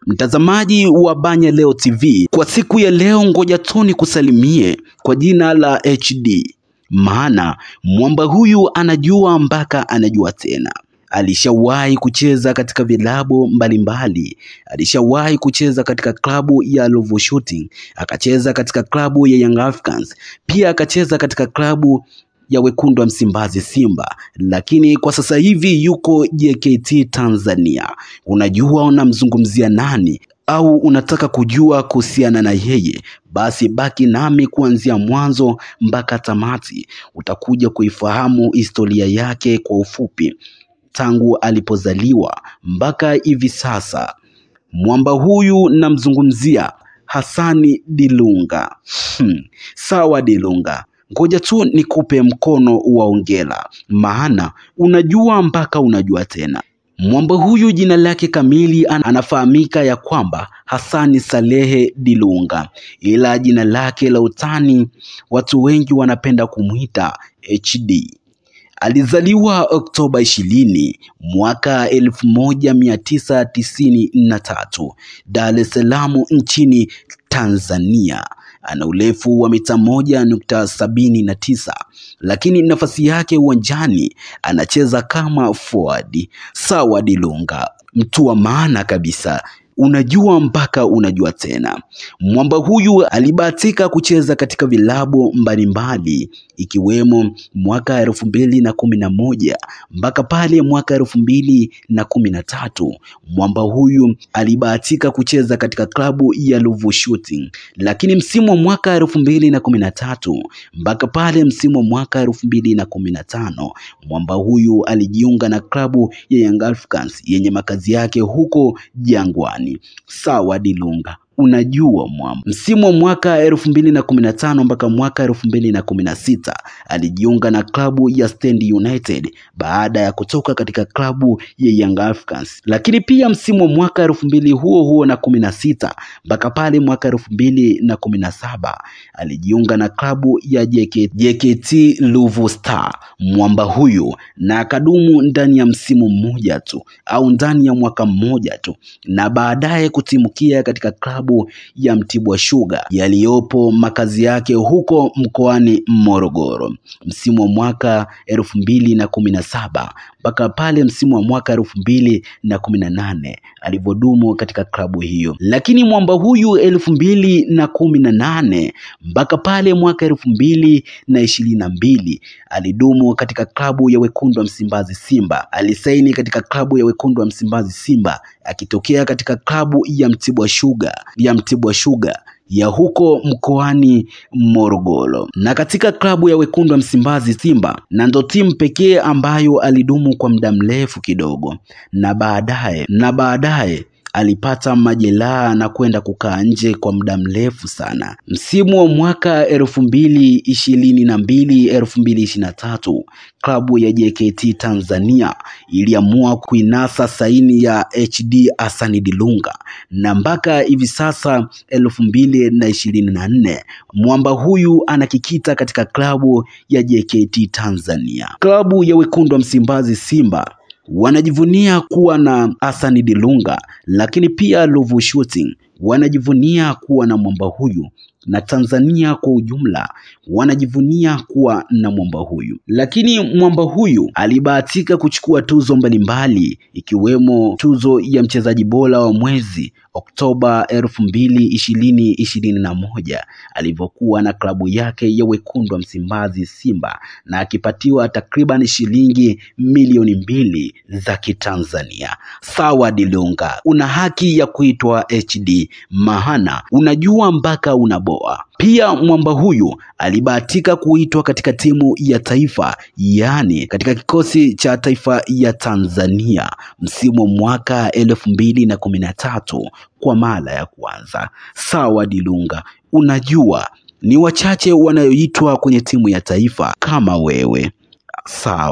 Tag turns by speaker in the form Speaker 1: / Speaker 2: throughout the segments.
Speaker 1: Mtazamaji wa Banya Leo TV, kwa siku ya leo, ngoja tu nikusalimie kwa jina la HD, maana mwamba huyu anajua mpaka anajua tena. Alishawahi kucheza katika vilabu mbalimbali, alishawahi kucheza katika klabu ya Ruvu Shooting, akacheza katika klabu ya Young Africans, pia akacheza katika klabu ya wekundu wa Msimbazi Simba, lakini kwa sasa hivi yuko JKT Tanzania. Unajua unamzungumzia nani au unataka kujua kuhusiana na yeye? Basi baki nami kuanzia mwanzo mpaka tamati, utakuja kuifahamu historia yake kwa ufupi tangu alipozaliwa mpaka hivi sasa. Mwamba huyu namzungumzia Hassani Dilunga. Hmm, sawa Dilunga, ngoja tu nikupe mkono wa ongera, maana unajua mpaka unajua tena. Mwamba huyu jina lake kamili an- anafahamika ya kwamba Hassani Salehe Dilunga, ila jina lake la utani watu wengi wanapenda kumwita HD. Alizaliwa Oktoba ishirini mwaka elfu moja mia tisa tisini na tatu Dar es Salaam nchini Tanzania. Ana urefu wa mita moja nukta sabini na tisa lakini nafasi yake uwanjani anacheza kama forward. Sawa Dilunga, mtu wa maana kabisa unajua mpaka unajua tena. Mwamba huyu alibahatika kucheza katika vilabu mbalimbali ikiwemo mwaka elfu mbili na kumi na moja mpaka pale mwaka elfu mbili na kumi na tatu. Mwamba huyu alibahatika kucheza katika klabu ya Ruvu Shooting, lakini msimu wa mwaka elfu mbili na kumi na tatu mpaka pale msimu wa mwaka elfu mbili na kumi na tano mwamba huyu alijiunga na klabu ya Young Africans yenye makazi yake huko Jangwani. Sawa Dilunga, unajua mwamba. Msimu wa mwaka elfu mbili na kumi na tano mpaka mwaka elfu mbili na kumi na sita alijiunga na klabu ya Stand United baada ya kutoka katika klabu ya Young Africans, lakini pia msimu wa mwaka elfu mbili huo huo na kumi na sita mpaka pale mwaka elfu mbili na kumi na saba alijiunga na klabu ya JK, JKT Ruvu Star mwamba huyu, na akadumu ndani ya msimu mmoja tu au ndani ya mwaka mmoja tu, na baadaye kutimukia katika klabu ya Mtibwa Sugar yaliyopo makazi yake huko mkoani Morogoro msimu wa mwaka elfu mbili na kumi na saba mpaka pale msimu wa mwaka elfu mbili na kumi na nane alivyodumu katika klabu hiyo. Lakini mwamba huyu elfu mbili na kumi na nane mpaka pale mwaka elfu mbili na ishirini na mbili alidumu katika klabu ya wekundu wa Msimbazi Simba. Alisaini katika klabu ya wekundu wa Msimbazi Simba akitokea katika klabu ya Mtibwa Sugar ya Mtibwa Sugar ya huko mkoani Morogoro na katika klabu ya wekundu wa Msimbazi Simba, na ndo timu pekee ambayo alidumu kwa muda mrefu kidogo, na baadaye na baadaye alipata majeraha na kwenda kukaa nje kwa muda mrefu sana. Msimu wa mwaka elfu mbili ishirini na mbili elfu mbili ishirini na tatu klabu ya JKT Tanzania iliamua kuinasa saini ya HD Hassan Dilunga na mpaka hivi sasa elfu mbili na ishirini na nne mwamba huyu anakikita katika klabu ya JKT Tanzania. Klabu ya wekundu wa Msimbazi Simba wanajivunia kuwa na Hassan Dilunga, lakini pia Ruvu Shooting wanajivunia kuwa na mwamba huyu na Tanzania kwa ujumla wanajivunia kuwa na mwamba huyu. Lakini mwamba huyu alibahatika kuchukua tuzo mbalimbali ikiwemo tuzo ya mchezaji bora wa mwezi Oktoba elfu mbili ishirini ishirini na moja alivyokuwa na klabu yake ya wekundu wa Msimbazi Simba na akipatiwa takriban shilingi milioni mbili za Kitanzania. Sawa Dilunga, una haki ya kuitwa HD maana unajua mpaka unaboa. Pia mwamba huyu alibahatika kuitwa katika timu ya taifa, yaani katika kikosi cha taifa ya Tanzania msimu wa mwaka elfu mbili na kumi na tatu kwa mara ya kwanza. Sawa Dilunga, unajua ni wachache wanayoitwa kwenye timu ya taifa kama wewe. Sawa,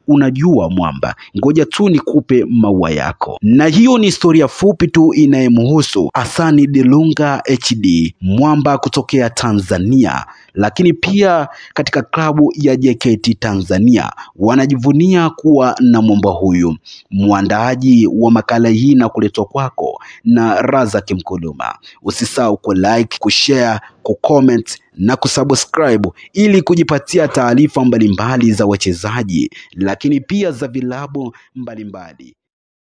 Speaker 1: unajua mwamba, ngoja tu nikupe maua yako. Na hiyo ni historia fupi tu inayemhusu Hasani Dilunga HD, mwamba kutokea Tanzania, lakini pia katika klabu ya JKT Tanzania wanajivunia kuwa na mwamba huyu. Mwandaaji wa makala hii na kuletwa kwako na Razak Mkuluma. Usisahau ku like, kushare, kucomment na kusubscribe ili kujipatia taarifa mbalimbali za wachezaji lakini pia za vilabu mbalimbali.